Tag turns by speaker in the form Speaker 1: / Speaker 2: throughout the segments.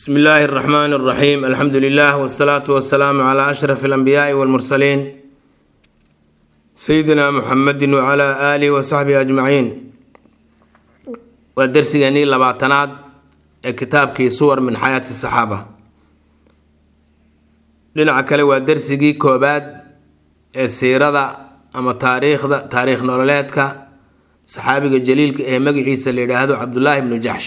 Speaker 1: bsmi illaahi اraxmaan اraxiim alxamdu lilah wsalaatu wasalaamu cla ashraf اlanbiyaai wاlmursaliin sayidina muxamedi wcla aalihi wasaxbihi ajmaciin waa dersigeenii labaatanaad ee kitaabkii suwar min xayaati saxaaba dhinaca kale waa dersigii koobaad ee siirada ama taariikhda taariikh nololeedka saxaabiga jaliilka ee magaciisa la yidhaahdo cabdullaahi bnu jaxsh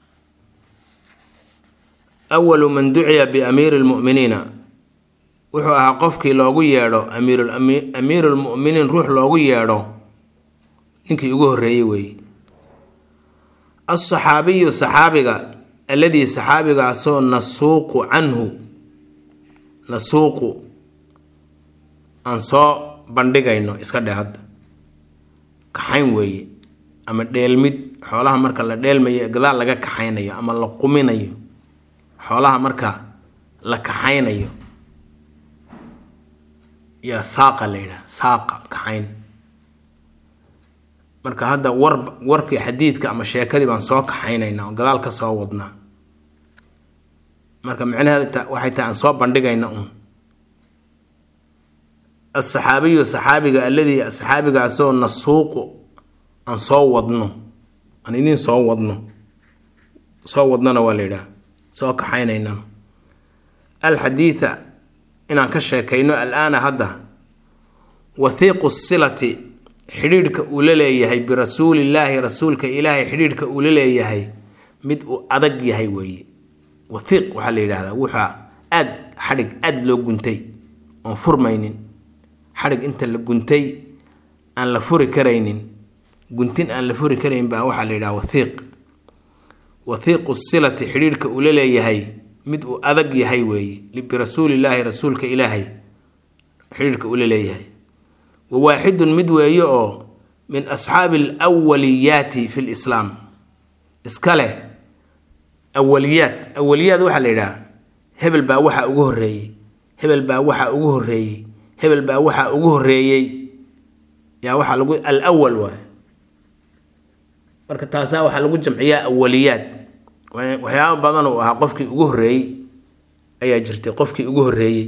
Speaker 1: awalu man duciya biamiiri lmu'miniina wuxuu ahaa qofkii loogu yeedho amiiru lmu'miniin ruux loogu yeedho ninkii ugu horreeyey weeye alsaxaabiyu saxaabiga alladii saxaabigaasoo nasuuqu canhu nasuuqu aan soo bandhigayno iska dheh hadda kaxayn weeye ama dheelmid xoolaha marka la dheelmayo gadaal laga kaxaynayo ama la quminayo xoolaha marka la kaxaynayo yaa saaqa la yidhaha saaqa kaxayn marka hadda war warkii xadiidka ama sheekadii baan soo kaxaynaynaa oo gadaal ka soo wadnaa marka micnaheeda waxay tahay aan soo bandhigayna un asaxaabiyu saxaabiga alladii saxaabigaasoo nasuuqu aan soo wadno aan idin soo wadno soo wadnona waa la yidhaha soo kaxaynaynana alxadiida inaan ka sheekayno alaana hadda wathiiqu silati xidhiidhka uu la leeyahay birasuulillaahi rasuulka ilaahay xidhiidhka uu la leeyahay mid uu adag yahay weeye wathiiq waxaa la yidhaahdaa wuxaa aad xadhig aada loo guntay oon furmaynin xadhig inta la guntay aan la furi karaynin guntin aan la furi karayn baa waxaa la yidhaha wathiiq wathiiqu silati xidhiidhka uu la leeyahay mid uu adag yahay weeye birasuulillaahi rasuulka ilaahay xidhiidhka uu la leeyahay wa waaxidun mid weeye oo min asxaabi alwaliyaati fi lislaam iska leh awaliyaat awaliyaad waxaa la yidhaha hebel baa waxaa ugu horreeyey hebel baa waxaa ugu horreeyey hebel baa waxaa ugu horreeyey yaa waxaa lagu alwal waay marka taasaa waxaa lagu jamciyaa awaliyaad waxyaaba badan uu ahaa qofkii ugu horreeyey ayaa jirtay qofkii ugu horreeyey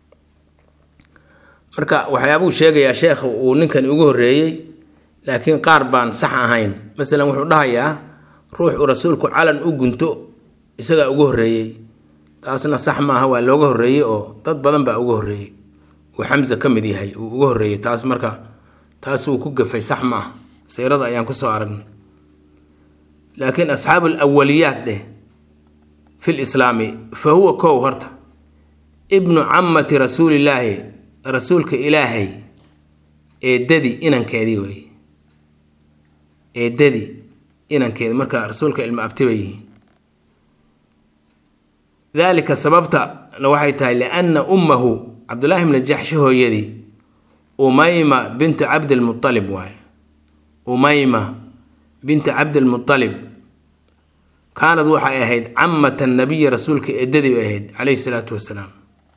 Speaker 1: marka waxyaabuu sheegayaa sheekha uu ninkan ugu horreeyey laakiin qaar baan sax ahayn masalan wuxuu dhahayaa ruux uu rasuulku calan u gunto isagaa ugu horreeyey taasna sax maaha waa looga horreeyey oo dad badan baa ugu horreeyey uu xamse ka mid yahay uu uga horreeyey taas marka taas uu ku gafay sax ma ah siirada ayaan kusoo aragnay laakiin asxaabu alawaliyaat dheh fi lislaami fa huwa kow horta ibnu camati rasuulillaahi rasuulka ilaahay eedadii inankeedii weeye eedadii inankeedi marka rasuulka ilma abtiba yihiin daalika sababtana waxay tahay lianna ummahu cabdullaahi bna jaxshi hooyadii umayma bintu cabdilmualib waaye umayma binta cabdilmualib kaanad waxay ahayd camata nabiyi rasuulka eedadii bay ahayd caleyhi salaatu wasalaam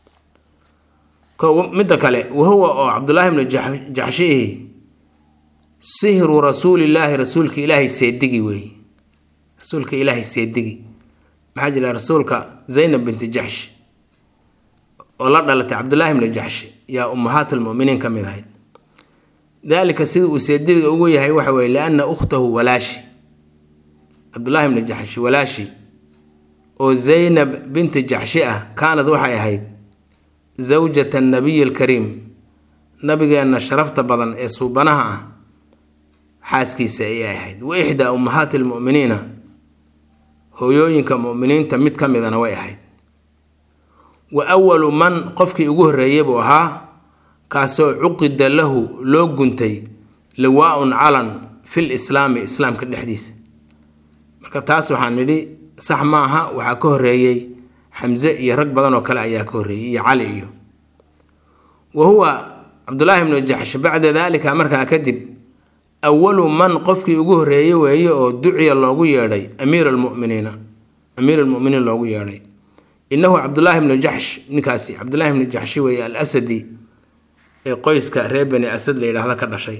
Speaker 1: midda kale wahuwa oo cabdullaahi bnu jaxshiihi sihru rasuulillaahi rasuulka ilaahay seedigi weeye rasuulka ilaahay seedigi maxaa jira rasuulka zaynab binti jaxsh oo la dhalatay cabdullaahi bnu jaxshi yaa ummahaat almuminiin ka mid ahayd daalika sida uu seediga ugu yahay waxa weye lianna ukhtahu walaashi cabdullaahi bni jaxshi walaashi oo zaynab binti jaxshi ah kaanad waxay ahayd zawjata nabiyi alkariim nabigeenna sharafta badan ee suubanaha ah xaaskiisa ayay ahayd wa ixdaa ummahaati almu'miniina hooyooyinka mu'miniinta mid ka midana way ahayd wa awalu man qofkii ugu horreeyey buu ahaa kaasoo cuqida lahu loo guntay liwaa-un calan fil islaami islaamka dhexdiisa marka taas waxaan nidhi sax maaha waxaa ka horreeyey xamse iyo rag badan oo kale ayaa ka horreeyey iyo cali iyo wa huwa cabdullaahi bnu jaxsh bacda daalika markaa kadib awalu man qofkii ugu horreeyey weeye oo duciya loogu yeedhay amiir almuminiina amiir almuminiin loogu yeedhay innahu cabdullaahi bnu jaxsh ninkaasi cabdullaahi bnu jaxshi weeye al asadi ee qoyska reer bani asad la yidhaahda ka dhashay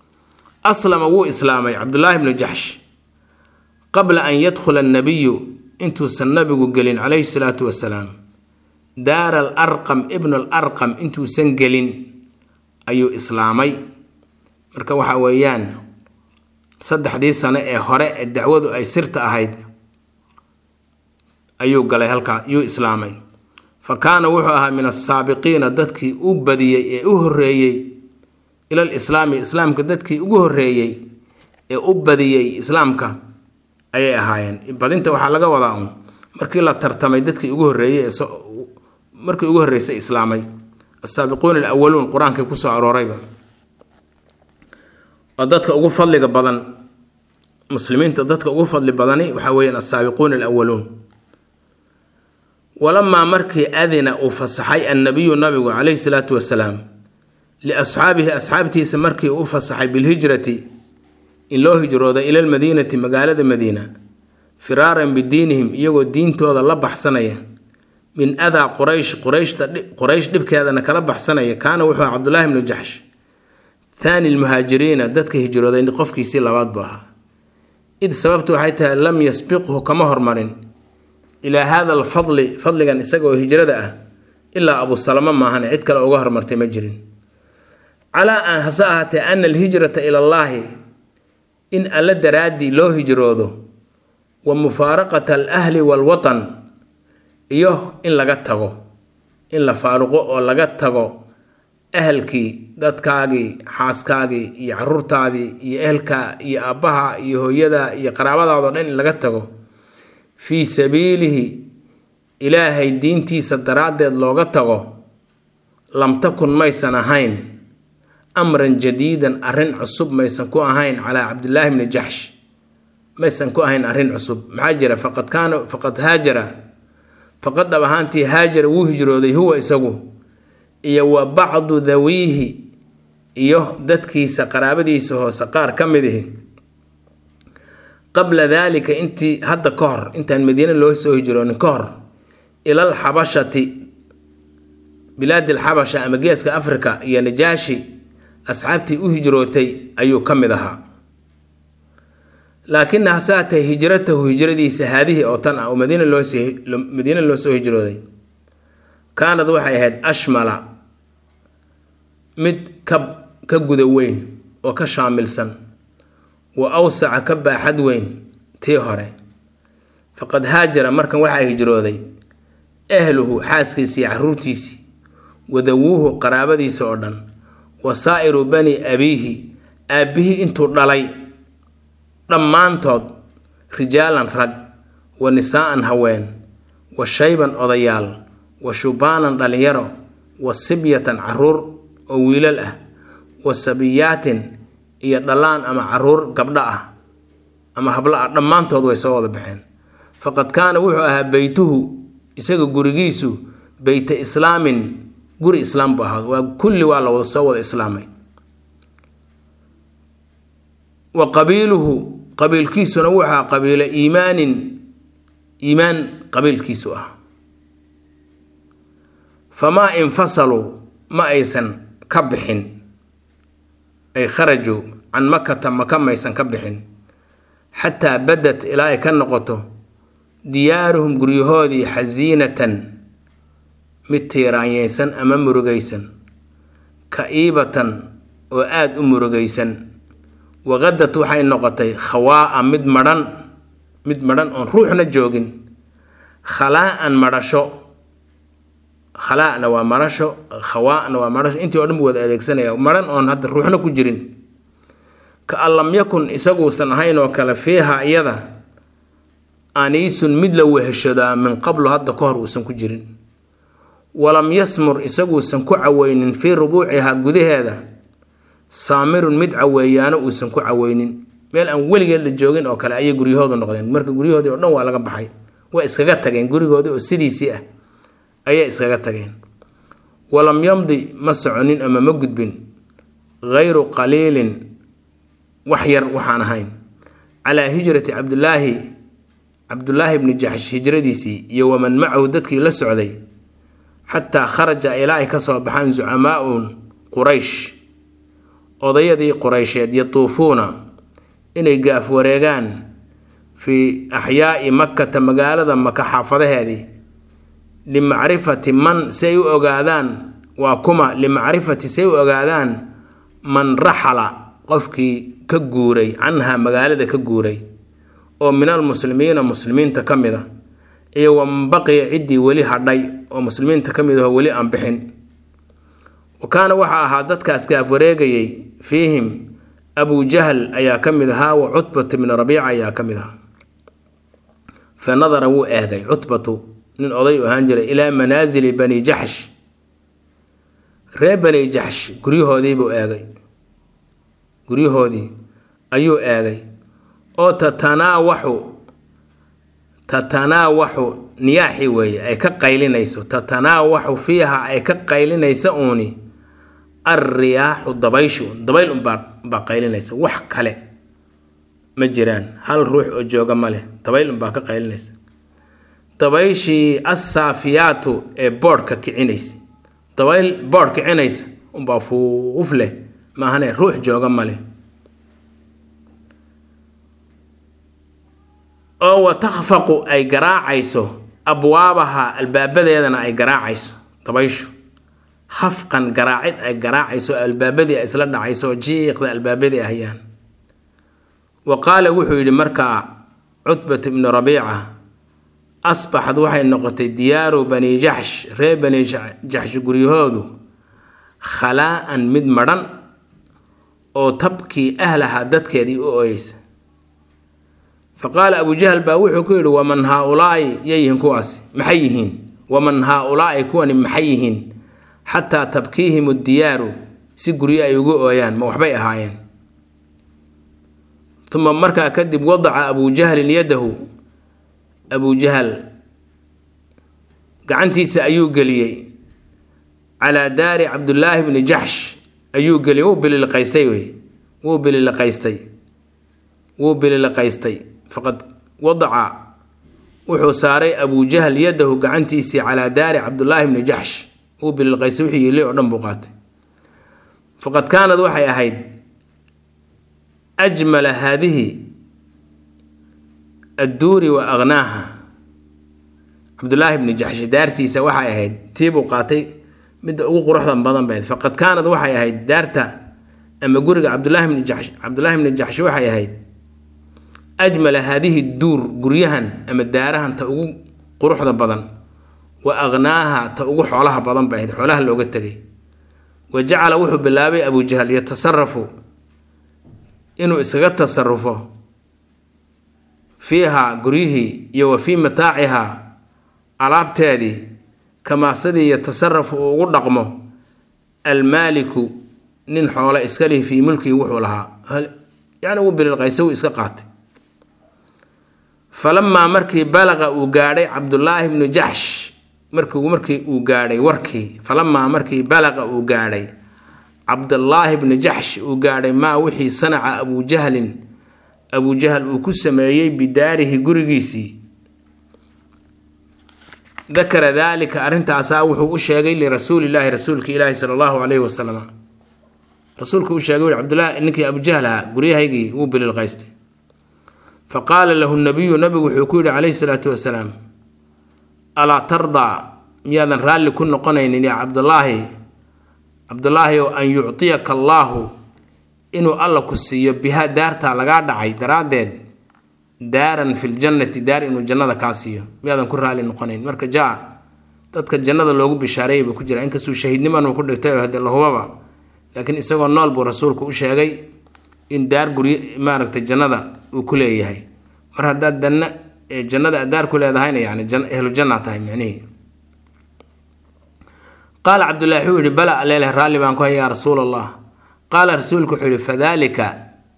Speaker 1: aslama wuu islaamay cabdullaahi bnu jaxsh qabla an yadkhula annabiyu intuusan nabigu gelin calayhi salaatu wasalaam daar al arqam ibn al arqam intuusan gelin ayuu islaamay marka waxa weeyaan saddexdii sano ee hore ee dacwadu ay sirta ahayd ayuu galay halkaa yuu islaamay fa kaana wuxuu ahaa min asaabiqiina dadkii u badiyey ee u horreeyey ilal islaami islaamka dadkii ugu horreeyey ee u badiyey islaamka ayay ahaayeen badinta waxaa laga wadaa uun markii la tartamay dadkii ugu horreeyey ee markii ugu horreysay islaamay asaabiquuna alawaluun qur-aankii kusoo aroorayba oo dadka ugu fadliga badan muslimiinta dadka ugu fadli badani waxaa weeyaan asaabiquuna alawaluun walamaa markii adina uu fasaxay annabiyu nabigu calayhi salaatu wasalaam liasxaabihi asxaabtiisa markii uu fasaxay bilhijrati in loo hijrooda ila lmadiinati magaalada madiina firaaran bidiinihim iyagoo diintooda la baxsanaya min adaa quraysh qurayshta quraysh dhibkeedana kala baxsanaya kaana wuxuu aha cabdulaahi bnu jaxsh thaani lmuhaajiriina dadka hijrooday qofkiisii labaad buu ahaa id sababtu waxay tahay lam yasbiqhu kama hormarin ilaa hada alfadli fadligan isaga oo hijrada ah ilaa abu salamo maahan cid kale uga hormartay ma jirin calaa an hase ahaatee ana alhijrata ila allaahi in alla daraaddii loo hijroodo wa mufaaraqata alahli waalwatan iyo in laga tago in la faaruqo oo laga tago ahalkii dadkaagii xaaskaagii iyo caruurtaadii iyo ehelka iyo aabbaha iyo hooyada iyo qaraabadaadoo dhan in laga tago fii sabiilihi ilaahay diintiisa daraaddeed looga tago lam takun maysan ahayn amran jadiidan arrin cusub maysan ku ahayn calaa cabdillaahi bni jaxsh maysan ku ahayn arrin cusub maxaa jira faqad kaana faqad haajara faqad dhab ahaantii haajara wuu hijrooday huwa isagu iyo wa bacdu dawiihi iyo dadkiisa qaraabadiisa hoose qaar ka mid ihi qabla daalika intii hadda ka hor intaan madiine loo soo hijroonin ka hor ilal xabashati bilaadi alxabasha ama geeska afrika iyo najaashi asxaabtii u hijrootay ayuu ka mid ahaa laakina hase haatee hijratahu hijradiisa haadihii oo tan ah oo madiina loomadiina loo soo hijrooday kaanad waxay ahayd ashmala mid ka ka guda weyn oo ka shaamilsan wa awsaca ka baaxad weyn tii hore faqad haajara markan waxaa hijrooday ahluhu xaaskiisii caruurtiisii wadawuuhu qaraabadiisa oo dhan wa saa'iru bani abiihi aabbihii intuu dhalay dhammaantood rijaalan rag wa nisaa'an haween wa shayban odayaal wa shubaanan dhallinyaro wa sibyatan caruur oo wiilal ah wa sabiyaatin iyo dhallaan ama caruur gabdho ah ama hablo ah dhammaantood way soo wada baxeen faqad kaana wuxuu ahaa beytuhu isaga gurigiisu beyta islaamin guri islaam buu ahaa waa kulli waa la wada soo wada islaamay wa qabiiluhu qabiilkiisuna wuxuu ahaa qabiilo iimaanin iimaan qabiilkiisu ah famaa infasaluu ma aysan ka bixin ay kharajuu can makata maka maysan ka bixin xataa badat ilaa ay ka noqoto diyaaruhum guryahoodii xasiinatan mid tiiraanyeysan ama murugaysan ka-iibatan oo aada u murugaysan waqadad waxay noqotay khawaa'a mid madhan mid madhan oon ruuxna joogin khalaa'an madhasho khalaa'na waa marasho khawaa'na waa marasho intii oo dhan bu wada adeegsanaya madhan oon hadda ruuxna ku jirin ka an lam yakun isaguusan ahayn oo kale fiiha iyada aniisun mid la weheshadaa min qablu hadda ka hor uusan ku jirin walam yasmur isaguusan ku caweynin fii rubuucihaa gudaheeda saamirun mid caweeyaano uusan ku caweynin meel aan weligeed la joogin oo kale ayay guryahoodu noqdeen marka guryahoodii oo dhan waa laga baxay waa iskaga tageen gurigoodii oo sidiisii ah ayay iskaga tageen walam yamdi ma soconin ama ma gudbin hayru qaliilin wax yar waxaan ahayn calaa hijrati cabdulaahi cabdulaahi bni jaxsh hijradiisii iyo waman macahu dadkii la socday xataa kharaja ilaa ay ka soo baxaan zucamaa'un quraysh odayadii quraysheed yatuufuuna inay gaaf wareegaan fii axyaai makkata magaalada maka xaafadaheedii limacrifati man si ay u ogaadaan waa kuma limacrifati si ay u ogaadaan man raxala qofkii ka guuray canhaa magaalada ka guuray oo min almuslimiina muslimiinta ka mid a iyo waman baqiya ciddii weli hadhay oo muslimiinta ka mid ahoo weli aan bixin wa kaana waxaa ahaa dadkaas gaaf wareegayay fiihim abu jahl ayaa ka mid ahaa wa cutbatu bni rabiica ayaa ka mid ahaa fa nadara wuu eegay cutbatu nin oday u ahaan jiray ilaa manaasili bani jaxsh reer bani jaxsh guryahoodiibuu eegay guryahoodii ayuu eegay oo tatanaawaxu tatanaawaxu niyaaxi weeye ay ka qaylinayso tatanaawaxu fiiha ay ka qaylinaysa uuni alriyaaxu dabayshu dabayl unbaa baa qaylinaysa wax kale ma jiraan hal ruux oo jooga ma leh dabayl unbaa ka qaylinaysa dabayshii assaafiyaatu ee boodhka kicinaysa dabayl boodh kicinaysa unbaa fuuf leh maahane ruux jooga ma leh oo wa takhfaqu ay garaacayso abwaabaha albaabadeedana ay garaacayso dabayshu hafqan garaacid ay garaacayso albaabadii ay isla dhacayso oo jiiqda albaabadii ahayaan wa qaala wuxuu yidhi markaa cutbat ibnu rabiica asbaxad waxay noqotay diyaaru bani jaxsh reer bani jaxsh guryahoodu khalaa'an mid madhan oo tabkii ahlaha dadkeedii u ooyeysa fa qaala abu jahl baa wuxuu ku yidhi waman haa-ulaa'i yayihiin kuwaasi maxay yihiin waman haa-ulaa'i kuwani maxay yihiin xataa tabkiihim diyaaru si guryo ay ugu ooyaan ma waxbay ahaayeen uma markaa kadib wadaca abu jahlin yadahu abu jahal gacantiisa ayuu geliyey calaa daari cabdullaahi bni jaxsh ayuu geliyey wuu bililiqaystay wey wuu bililiqaystay wuu bililiqaystay faqad wadaca wuxuu saaray abu jahl yadahu gacantiisii calaa daari cabdullaahi bni jaxsh wuu bililiqaystay wixii yili oo dhan buu qaatay faqad kaanad waxay ahayd ajmala haadihi adduuri wa akhnaaha cabdullaahi bni jaxshi daartiisa waxay ahayd tiibuu qaatay midda ugu quruxda badan bay ahayd faqad kaanad waxay ahayd daarta ama guriga cabdullaahi bni jaxsh cabdullaahi bni jaxshi waxay ahayd ajmala haadihi duur guryahan ama daarahan ta ugu quruxda badan wa akhnaaha ta ugu xoolaha badan bay ahayd xoolaha looga tegay wa jacala wuxuu bilaabay abu jahl yatasarafu inuu iskaga tasarufo fiihaa guryihii iyo wa fii mataacihaa alaabteedii kamaa sidii yatasarafu uu ugu dhaqmo almaaliku nin xoole iska lihi fii mulkii wuxuu lahaa yacni uu bililqaysa uu iska qaatay falamaa markii balaqa uu gaadhay cabdullaahi bnu jaxsh markii markii uu gaadhay warkii falamaa markii balaqa uu gaadhay cabdallaahi bni jaxsh uu gaadhay maa wixii sanaca abu jahlin abu jahl uu ku sameeyey bidaarihi gurigiisii dakara daalika arrintaasaa wuxuu u sheegay lirasuulillaahi rasuulki ilaahi sala allahu calayhi wasalam rasuulku u sheegay cabdulahi ninkii abu jahl ahaa guryahaygii wuu bililqaystay fa qaala lahu nabiyu nabigu wuxuu ku yidhi calayhi salaatu wasalaam alaa tardaa miyaadan raalli ku noqonaynin yaa cabdulaahi cabdulaahi oo an yuctiyaka allaahu inuu alla ku siiyo bihaa daartaa lagaa dhacay daraaddeed daaran fi ljannati daar inuu jannada kaa siiyo miyaadan ku raali noqonayn marka jaa dadka jannada loogu bishaareeyay buu ku jira inkastuu shahiidniman ku dhigtay oo hadee lahubaba laakiin isagoo nool buu rasuulku u sheegay in daar guryo maaragtay jannada uu ku leeyahay mar haddaad danna jannada aad daar ku leedahayna yani ahlu janna tahay micnihii qaala cabdullahi wuxuu yihi bala aleeleh raalli baan ku hay yaa rasuul allah qaala rasuulku wuxuu yihi fadaalika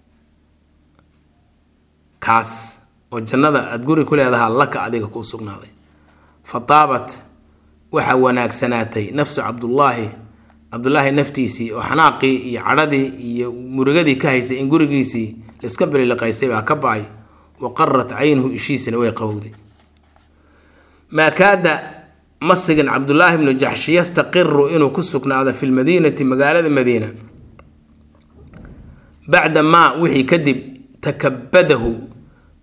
Speaker 1: kaas oo jannada aada guri ku leedahaa laka adiga kuu sugnaaday fa taabat waxaa wanaagsanaatay nafsu cabdullaahi cabdullaahi naftiisii oo xanaaqii iyo cadhadii iyo murugadii ka haysay in gurigiisii laiska bililiqaystay baa ka ba-ay wa qarat caynuhu ishiisana way qawowday maa kaada ma sigin cabdullaahi bnu jaxshi yastaqiru inuu ku sugnaado fi lmadiinati magaalada madiina bacda maa wixii kadib takabadahu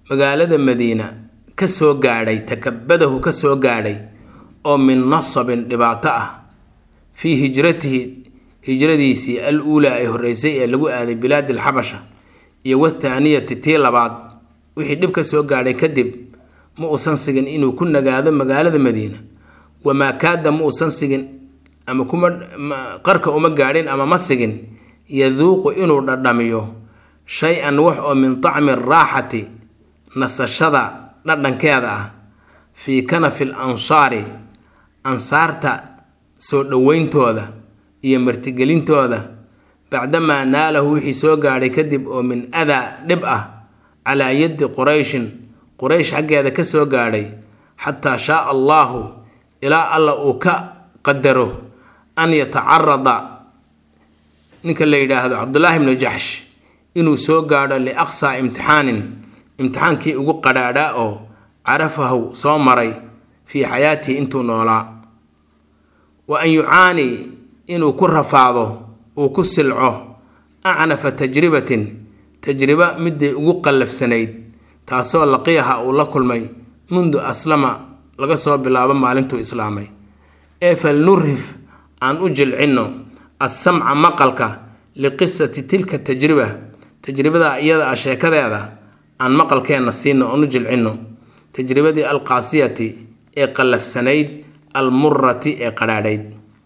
Speaker 1: magaalada madiina ka soo gaadhay takabadahu ka soo gaadhay oo min nasabin dhibaato ah fii hijratihi hijradiisii al uulaa ay horreysay ee lagu aaday bilaadi alxabasha iyo wathaaniyati tii labaad wixii dhib ka soo gaadhay kadib ma uusan sigin inuu ku nagaado magaalada madiina wamaa kaada ma uusan sigin ama kuma qarka uma gaadhin ama ma sigin yaduuqu inuu dhadhamiyo shay-an wax oo min tacmi raaxati nasashada dhadhankeeda ah fii kanafi l ansaari ansaarta soo dhoweyntooda iyo martigelintooda bacdamaa naalahu wixii soo gaadhay kadib oo min adaa dhib ah calaa yaddi qurayshin quraysh xaggeeda ka soo gaadhay xataa shaaa allaahu ilaa alla uu ka qadaro an yatacarada ninka la yidhaahdo cabdulaahi bnu jaxsh inuu soo gaadho liaqsaa imtixaanin imtixaankii ugu qadhaadhaa oo carafahu soo maray fii xayaatihi intuu noolaa wa an yucaanii inuu ku rafaado uu ku silco acnafa tajribatin tajriba midday ugu qallafsanayd taasoo laqiyaha uu la kulmay mundu aslama laga soo bilaabo maalintuu islaamay ee fal nurif aan u jilcinno assamca maqalka liqisati tilka tajriba tajribada iyada ah sheekadeeda aan maqalkeenna siino oon u jilcinno tajribadii alqaasiyati ee qallafsanayd almurati ee qadhaadhayd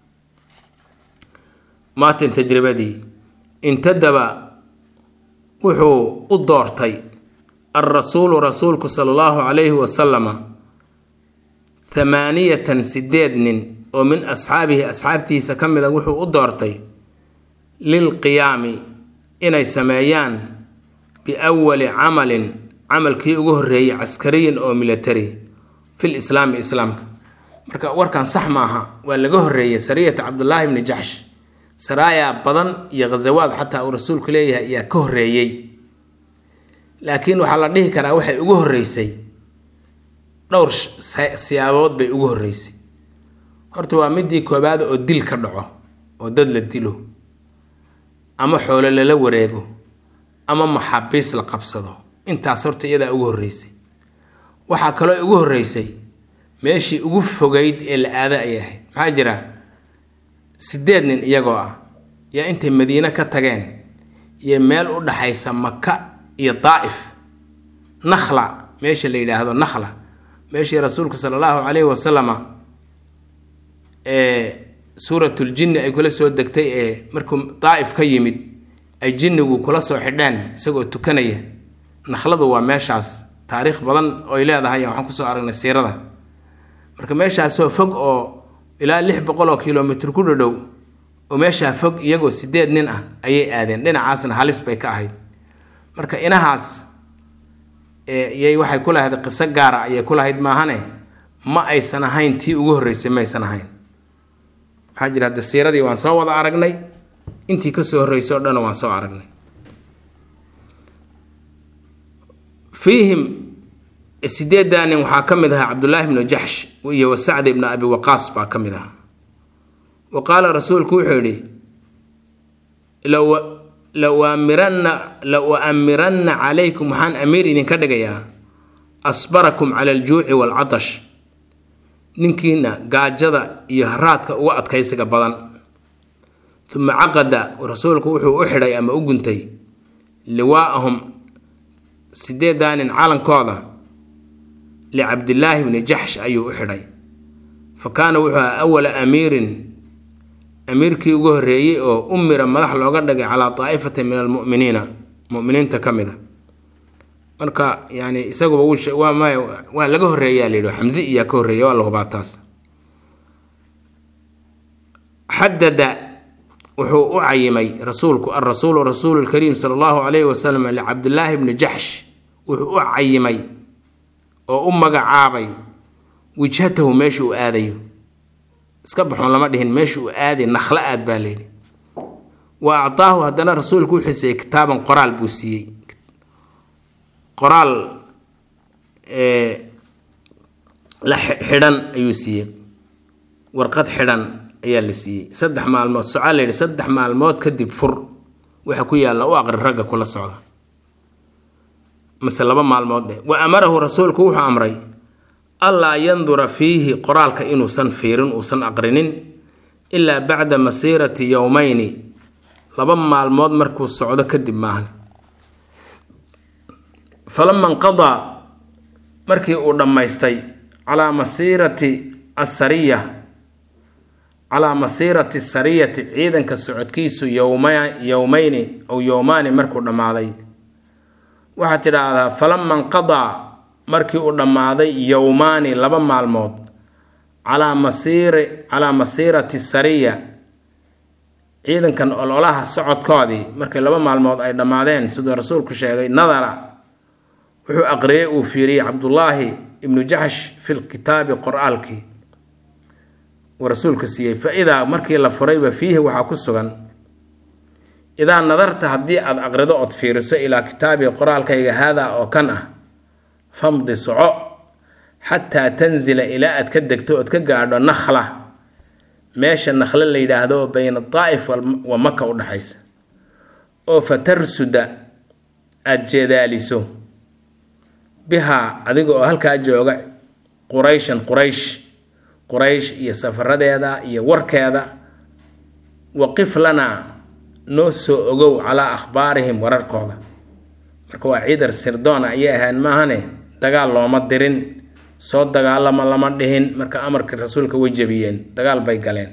Speaker 1: maatin tajribadii intadaba wuxuu u doortay alrasuulu rasuulku sala allahu calayhi wasalama thamaaniyatan sideed nin oo min asxaabihi asxaabtiisa ka mid a wuxuu u doortay lilqiyaami inay sameeyaan biawali camalin camalkii ugu horreeyay caskariyin oo military fil islaami islaamka marka warkan sax maaha waa laga horreeyay sariyata cabdulaahi bni jaxsh saraayaa badan iyo khasawaad xataa uu rasuulku leeyahay ayaa ka horreeyey laakiin waxaa la dhihi karaa waxay ugu horreysay dhowr siyaabood bay ugu horreysay horta waa midii koobaad oo dil ka dhaco oo dad la dilo ama xoolo lala wareego ama maxaabiis la qabsado intaas horta iyadaa ugu horreysay waxaa kaloo ugu horreysay meeshii ugu fogayd ee la aada ayay ahayd maxaa jira sideed nin iyagoo ah yaa intay madiine ka tageen iyo meel u dhaxaysa maka iyo daa'if nakhla meesha la yidhaahdo nakhla meeshii rasuulku sala allahu calayhi wasalama ee suuratuljinni ay kula soo degtay ee markuu daa'if ka yimid ay jinnigu kula soo xidheen isagoo tukanaya nakhladu waa meeshaas taariikh badan oy leedahay waxaan kusoo aragnay siirada marka meeshaasoo fog oo ilaa lix boqol oo kilomitr ku dhadhow oo meeshaa fog iyagoo sideed nin ah ayay aadeen dhinacaasna halis bay ka ahayd marka inahaas yay waxay ku lahayd qiso gaara ayay ku lahayd maahane ma aysan ahayn tii ugu horreysay maysan ahayn maxaa jira hadde siiradii waan soo wada aragnay intii kasoo horreysay o dhanna waan soo aragnay fiihim sideeddaa nin waxaa ka mid ahaa cabdulaahi bnu jaxsh iyo wasacd ibnu abi waqaas baa ka mid ahaa wa qaala rasuulku wuxuu yidhi la uamiranna la uamiranna calaykum waxaan amiir idinka dhigayaa asbarakum cala aljuuci waalcatash ninkiina gaajada iyo haraadka uga adkaysiga badan uma caqada rasuulku wuxuu u xidhay ama u guntay liwaa'ahum sideeddaa nin calankooda licabdillaahi bni jaxsh ayuu u xidhay fa kaana wuxuu ahaa awala amiirin amiirkii ugu horreeyey oo umira madax looga dhigay calaa daa'ifatin min almu'miniina mu'miniinta ka mid a marka yani isaguba waa laga horreeyaa la yidhi xamsi iyaa ka horreeya waa la hubaa taas xadada wuxuu u cayimay rasuulku alrasuulu rasuulu lkariim sala allahu calayhi wasalam licabdillaahi bni jaxsh wuxuu u cayimay oo u magacaabay wijhatahu meesha uu aadayo iska baxoon lama dhihin meesha uu aaday nakhlo aad baa layidhi wa actaahu haddana rasuulku u xisayey kitaaban qoraal buu siiyey qoraal la xidhan ayuu siiyey warqad xidhan ayaa la siiyey saddex maalmood socaa layidhi saddex maalmood kadib fur waxa ku yaalla u aqri ragga kula socda mise laba maalmood dheh wa amarahu rasuulku wuxuu amray allaa yandura fiihi qoraalka inuusan fiirin uusan aqrinin ilaa bacda masiirati yowmayni laba maalmood markuu socdo kadib maahan falama inqadaa markii uu dhammaystay calaa masiirati asariya calaa masiirati sariyati ciidanka socodkiisu yowma yowmayni ow yowmaani markuu dhammaaday waxaad tidhaahdaa falama inqadaa markii uu dhammaaday yowmaani laba maalmood calaa masiiri calaa masiirati sariya ciidankan ololaha socodkoodii markii laba maalmood ay dhammaadeen siduu rasuulku sheegay nadara wuxuu aqriyey uu fiiriyey cabdullaahi ibnu jaxsh fi lkitaabi qor'aalkii uu rasuulku siiyey fa idaa markii la furayba fiihi waxaa ku sugan idaa nadarta haddii aad aqrido ood fiiriso ilaa kitaabii qoraalkayga haadaa oo kan ah famdi soco xataa tanzila ilaa aad ka degto ood ka gaadho nakhla meesha nakhle la yidhaahdo oo bayna daa'if wa maka u dhexaysa oo fatarsuda aada jeedaaliso bihaa adiga oo halkaa jooga qurayshan quraysh quraysh iyo safaradeeda iyo warkeeda waqif lanaa noo soo ogow calaa akhbaarihim wararkooda marka waa ciidar sirdoona ayay ahayn maahane dagaal looma dirin soo dagaalama lama dhihin marka amarka rasuulka way jabiyeen dagaal bay galeen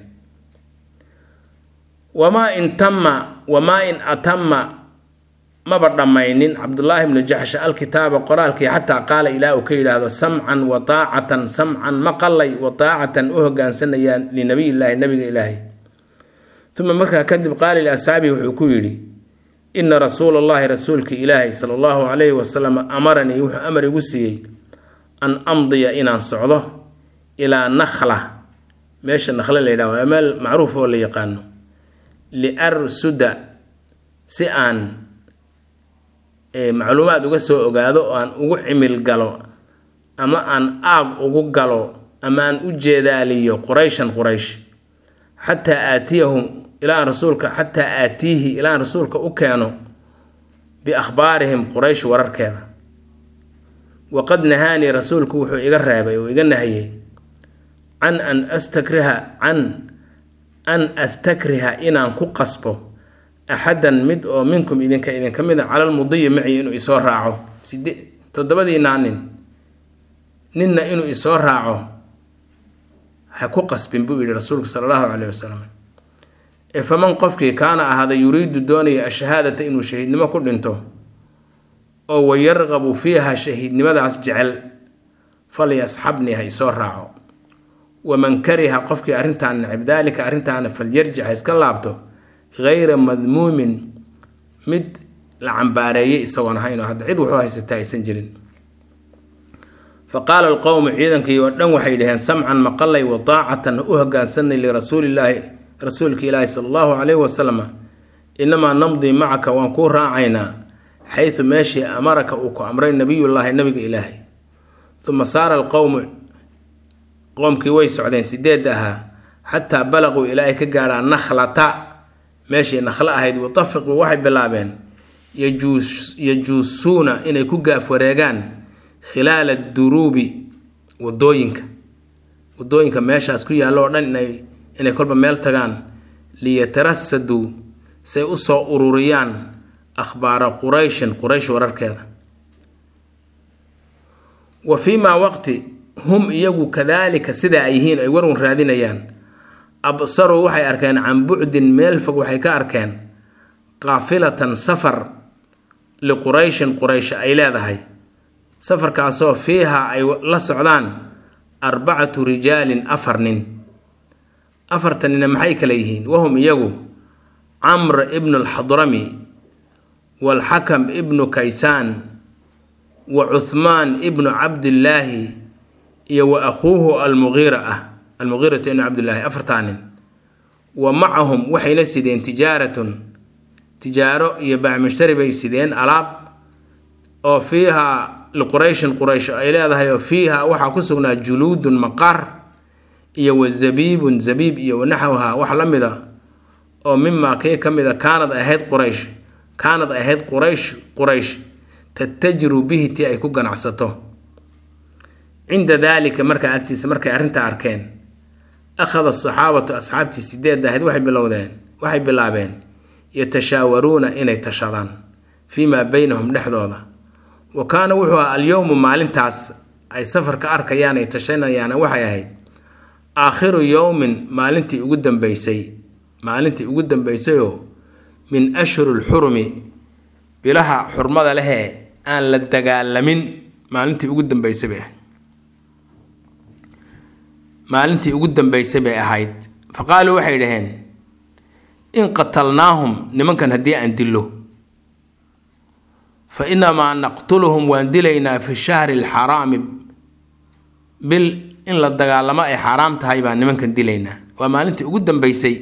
Speaker 1: wamaa in tamma wamaa in atama maba dhammaynin cabdullaahi bnu jaxsh alkitaaba qoraalkii xataa qaala ilaa uu ka yidhaahdo samcan wa taacatan samcan maqalay wa taacatan u hogaansanayaan linabiyillaahi nabiga ilaahay uma markaa kadib qaala liasxaabihi wuxuu ku yidhi ina rasuula allahi rasuulka ilaahay sala allahu calayhi wasalam amaranii wuxuu amar igu siiyey an amdiya inaan socdo ilaa nakhla meesha nakhle la yidhahdo waa meel macruuf oo la yaqaano liarsuda si aan macluumaad uga soo ogaado oo aan ugu cimil galo ama aan aag ugu galo ama aan u jeedaaliyo qurayshan quraysh xataa aatiyahum ilaan rasuulka xataa aatiihi ilaan rasuulka u keeno biakhbaarihim quraysh wararkeeda waqad nahaanii rasuulku wuxuu iga reebay oo iga nahiyey can an astakriha can an astakriha inaan ku qasbo axadan mid oo minkum idinka idinka mid a calal mudiyi maci inuu isoo raaco side toddobadiinaa nin ninna inuu isoo raaco ha ku qasbin buu yidhi rasuulku sala allahu caleyhi wasalam ee faman qofkii kaana ahaada yuriidu doonaya ashahaadata inuu shahiidnimo ku dhinto oo wayarqabu fiiha shahiidnimadaas jecel falyasxabnii ha isoo raaco waman kariha qofkii arrintaan necib daalika arrintaana falyarjic ha iska laabto hayra madmuumin mid la cambaareeyay isagoon ahayn oo hadda cid wuxuu haysataa aysan jirin fa qaala alqowmu ciidankii oo dhan waxay dhaheen samcan maqalay wa taacatan u hogaansanay lirasuulillaahi rasuulka ilaahi sala allahu caleyhi wasalam inamaa namdii macaka waan kuu raacaynaa xaysu meeshii amaraka uu ku amray nabiyullaahi nabiga ilaahay uma saara alqowmu qoomkii way socdeen sideed ahaa xataa balaquu ilaa ay ka gaadhaan nakhlata meeshii nakhlo ahayd watafiquu waxay bilaabeen yajuusuuna inay ku gaaf wareegaan khilaala duruubi wadooyinka wadooyinka meeshaas ku yaallo oo dhan inay inay kolba meel tagaan liyatarasaduu say u soo ururiyaan akhbaara qurayshin quraysh wararkeeda wa fii maa waqti hum iyagu kadaalika sidaa ay yihiin ay warwan raadinayaan absaruu waxay arkeen can bucdin meel fog waxay ka arkeen qaafilatan safar liqurayshin quraysh ay leedahay safarkaasoo fiiha ay la socdaan arbacatu rijaalin afar nin afartanina maxay kale yihiin wahum iyagu camr ibnu alxadrami waalxakam ibnu kaysaan wa cuhmaan ibnu cabdillaahi iyo wa akhuuhu almuqiira ah almuqiiratu ibnu cabdillaahi afartaa nin wa macahum waxayna sideen tijaaratun tijaaro iyo bacmushtari bay sideen alaab oo fiiha liqurayshin quraysh ay leedahay oo fiiha waxaa ku sugnaa juluudun maqaar iyo wa zabiibun zabiib iyo wanaxwha wax la mid a oo mimaa kii ka mid a kaanad ahayd quraysh kaanad ahayd quraysh quraysh tattajiru bihi tii ay ku ganacsato cinda daalika markaa agtiisa markay arrintaa arkeen akhada asaxaabatu asxaabtii sideed ahayd waxay bilowdeen waxay bilaabeen yatashaawaruuna inay tashadaan fii maa beynahum dhexdooda wa kaana wuxuu aha alyowmu maalintaas ay safarka arkayaan ay tashanayaan waxay ahayd aakhiru yowmin maalintii ugu dambeysay maalintii ugu dambeysayoo min ashhuri lxurumi bilaha xurmada lehee aan la dagaalamin maalintii ugu dambeysay bay ahayd maalintii ugu dambeysay bay ahayd fa qaaluu waxay dhaheen in qatalnaahum nimankan haddii aan dillo fa inamaa naqtuluhum waan dilaynaa fi shahri alxaraami bil in la dagaalamo ay xaaraam tahay baan nimankan dilaynaa waa maalintii ugu dambeysay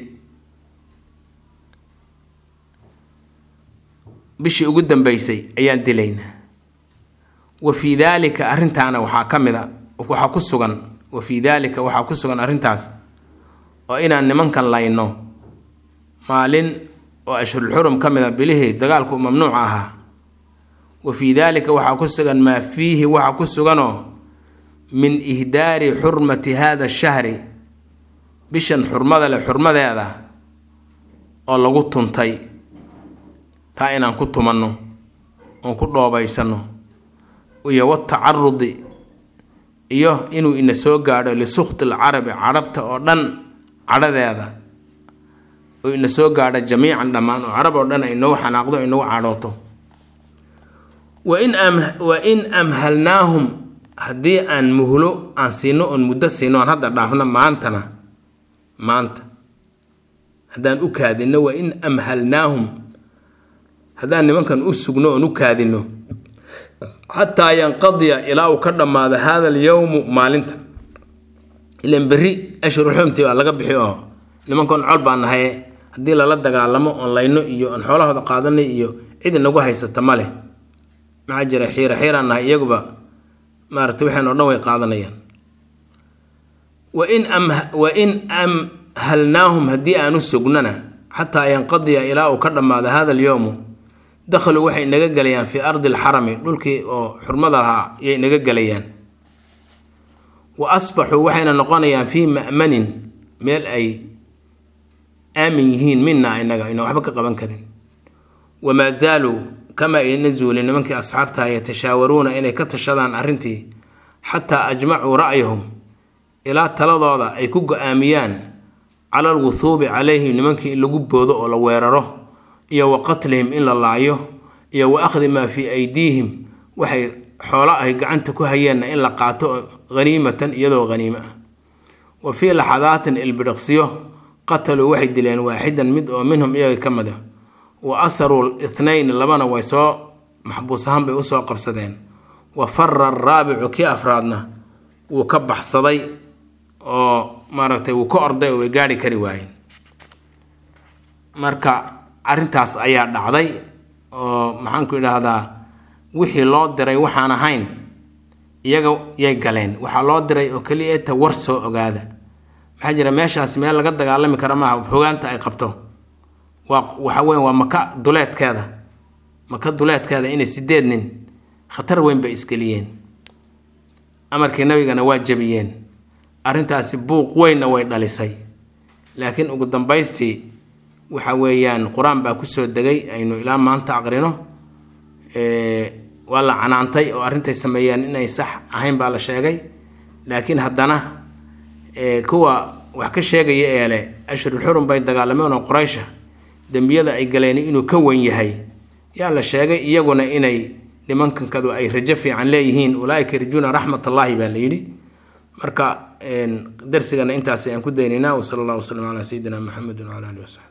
Speaker 1: bishii ugu dambeysay ayaan dilaynaa wa fii daalika arrintaana waxaa ka mid a waxaa ku sugan wa fii daalika waxaa ku sugan arrintaas oo inaan nimankan layno maalin oo ashhurulxurum ka mid a bilihii dagaalku mamnuuca ahaa wa fii daalika waxaa ku sugan maa fiihi waxaa ku suganoo min ihdaari xurmati hada shahri bishan xurmada leh xurmadeeda oo lagu tuntay taa inaan ku tumanno oon ku dhoobaysano iyo watacarudi iyo inuu ina soo gaadho lisukti lcarabi carabta oo dhan cadhadeeda oo ina soo gaadho jamiican dhammaan oo carab oo dhan ay nagu xanaaqdo ay nagu cadhooto wain wa in amhalnaahum haddii aan muhlo aan siino oon muddo siino aan hadda dhaafno maantana maanta haddaan u kaadino wa in amhalnaahum haddaan nimankan u sugno oon u kaadino xataa yanqadiya ilaa uu ka dhammaado hada alyowmu maalinta ilan berri ashhurulxumti baa laga bixi oo nimankan col baa nahaye haddii lala dagaalamo oon layno iyo oon xoolahooda qaadanay iyo cid inagu haysata ma leh maxaa jira xiira xiiraan nahay iyaguba maarata waxaan oo dhan way qaadanayaan wain wa in amhalnaahum haddii aan u sugnana xataa yanqadiya ilaa uu ka dhammaado hada alyowmu dakhaluu waxay naga gelayaan fii ardi alxarami dhulkii oo xurmada lahaa yay naga gelayaan wa asbaxuu waxayna noqonayaan fii ma'manin meel ay aamin yihiin mina inaga ayna waxba ka qaban karin wamaa zaaluu kama ayna zuulin nimankii asxaabtaha yatashaawaruuna inay ka tashadaan arrintii xataa ajmacuu ra'yahum ilaa taladooda ay ku go-aamiyaan cala alwuhuubi calayhim nimankii in lagu boodo oo la weeraro iyo wa qatlihim in la laayo iyo wa akhdi maa fii aydiihim waxay xoolo ay gacanta ku hayeenna in la qaato haniimatan iyadoo haniimo ah wa fii laxadaatin ilbidhiqsiyo qataluu waxay dileen waaxidan mid oo minhum iyaga ka mid a wa asaruu ithnayn labana way soo maxbuus ahaan bay usoo qabsadeen wa fara araabicu kii afraadna wuu ka baxsaday oo maaragtay wuu ka orday oo way gaari kari waayeen marka arrintaas ayaa dhacday oo maxaanku idhaahdaa wixii loo diray waxaan ahayn iyaga yay galeen waxaa loo diray oo keliya eta war soo ogaada maxaa jira meeshaas meel laga dagaalami kara maaha hogaanta ay qabto waa waxa weyn waa maka duleedkeeda maka duleedkeeda inay sideed nin khatar weyn bay isgeliyeen amarkii nabigana waa jabiyeen arrintaasi buuq weynna way dhalisay laakiin ugu dambaystii waxa weeyaan qur-aan baa kusoo degay aynu ilaa maanta aqrino waa la canaantay oo arrintay sameeyeen inay sax ahayn baa la sheegay laakiin haddana kuwa wax ka sheegaya ee leh ashhurulxurum bay dagaalameen oo quraysha dembiyada ay galeen inuu ka wen yahay yaa la sheegay iyaguna inay nimankankadu ay rajo fiican leeyihiin ulaaika yarjuuna raxmat allaahi baa la yidhi marka darsigana intaas ayaan ku daynaynaa wasala allah wasalam calaa sayidina maxamedin wcala alihi wasaxbi